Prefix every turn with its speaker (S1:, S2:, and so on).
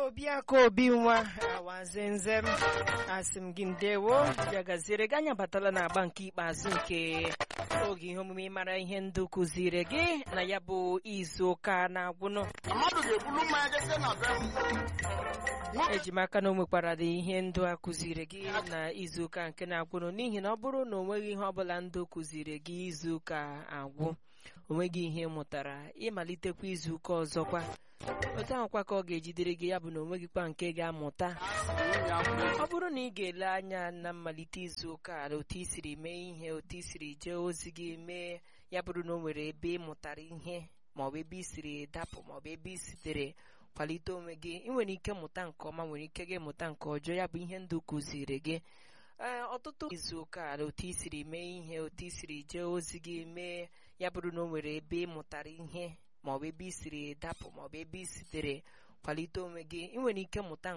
S1: obiaka obi nwa awazenze m asị m gị ndewo ya gaziere gị anya batala na agba nke ikpeazụ nke oge ihe omume ịmara ihe ndụ kụziri gị na ya bụ izu ụka na-agwụnụ
S2: mmadụ ga-ebulu mmanya jesie na be m
S1: eji m aka na o nwekwara dị ihe ndụ a kụziri gị na izu ụka nke na-agwụnụ n'ihi na ọ bụrụ na o nweghị ihe ọbụla ndụ kụziri gị izu ụka agwụ o nweghị ihe ị mụtara ịmalitekwa izu ụka ọzọkwa otu ahụkwa ka ọ ga-ejidere gị ya bụ na o nweghịkwa nke ga-amụta ọ bụrụ na ị ga-ele anya na mmalite izu ụka na otu i siri mee ihe otu i siri jee ozi gị mee ya bụrụ na o nwere ebe ị mụtara ihe maọbụ ebe i siri dapụ maọbụ ebe i sitere kwalite onwe gị ị nwere ike mụta nke ọma nwere ike gị mụta nke ọjọọ ya bụ ihe ndụ kụziri gị ee ọtụtụ izu ụka na otu i siri mee ihe otu i siri jee ozi gị mee ya bụrụ na o nwere ebe ị mụtara ihe maọbụ ebe i siri dapụ maọbụ ebe i sitere kwalite onwe gị ị nwere ike mụta